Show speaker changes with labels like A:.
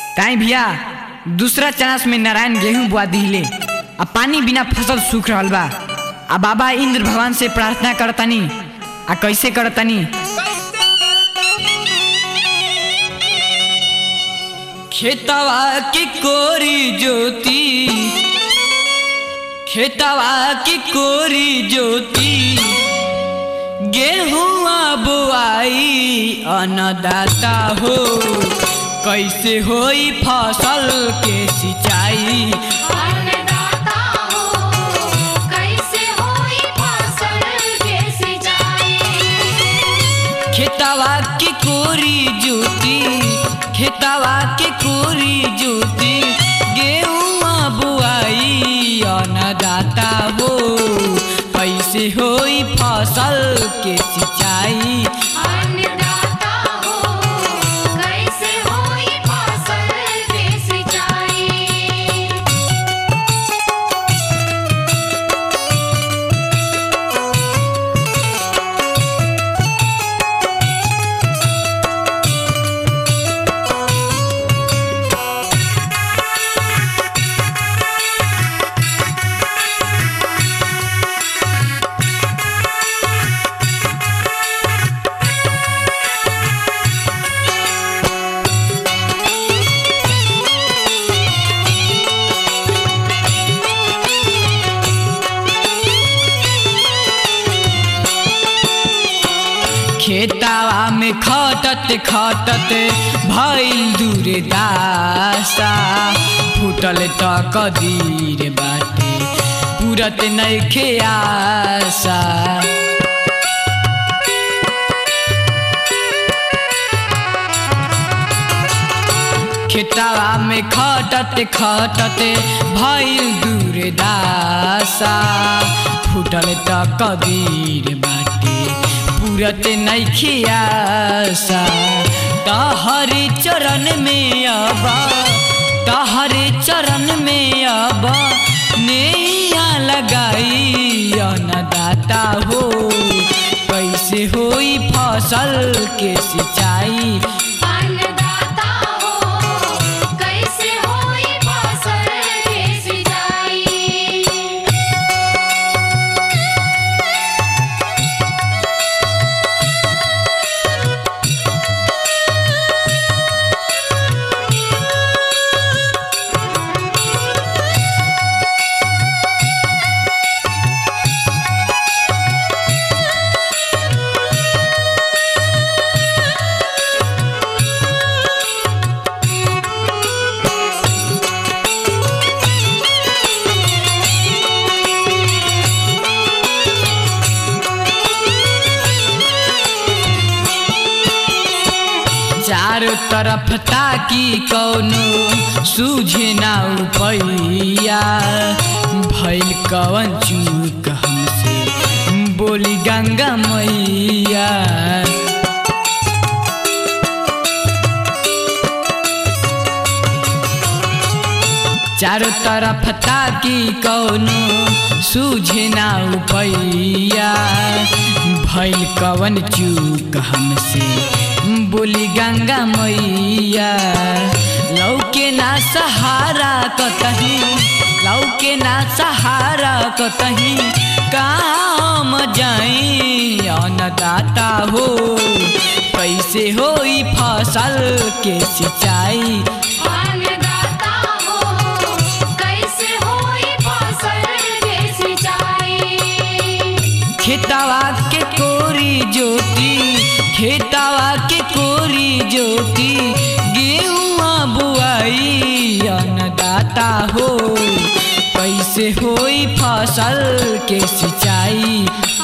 A: काहे भैया दूसरा चनास में नारायण गेहूं बुआ दिले आ पानी बिना फसल सूख रहल बा आ बाबा इंद्र भगवान से प्रार्थना करतनी आ कैसे करतनी खेतवा की कोरी ज्योति खेतवा की कोरी ज्योति गेहुआ बुआई अन्नदाता हो कैसे होई फसल के सिंचाई
B: अन्नदाता हो कैसे होई फसल के सिंचाई
A: खेतवा की कोरी ज्योति खेतवा की कोरी ज्योति गेहुआ बुआई अन्नदाता हो कैसे होई फसल के सिंचाई
B: अन्नदाता हो कैसे होई फसल के सिंचाई
A: खेतावा में खटत खटत भइल दूरे दासा फूटल त कदीर बाटे पूरत नइखे आशा खेतावा में खटत खटत भइल दूरे दासा फूटल त कदीर बाटे पूरत नइखे आशा तहरे चरण में अब तहरे चरण में अब नैया लगाई अन्नदाता हो कैसे होई फसल के सिंचाई
B: अन्नदाता हो कैसे होई फसल के सिंचाई
A: चारों तरफ ताकी कौनो सूझे ना उपैया भइल कवन चूक हमसे बोली गंगा मैया चारों तरफ ताकी कौनो सूझे ना उपैया भइल कवन चूक हमसे बोली गंगा मैया लौके ना सहारा कतही लौके ना सहारा कतही काम जाई अन्नदाता हो कैसे होई फसल के सिंचाई
B: अन्नदाता हो कैसे होई फसल के सिंचाई
A: खेतवा के कोरी ज्योति खेतवा के कोरी ज्योति गेहुआ बुआई अन्नदाता हो कैसे होई फसल के सिंचाई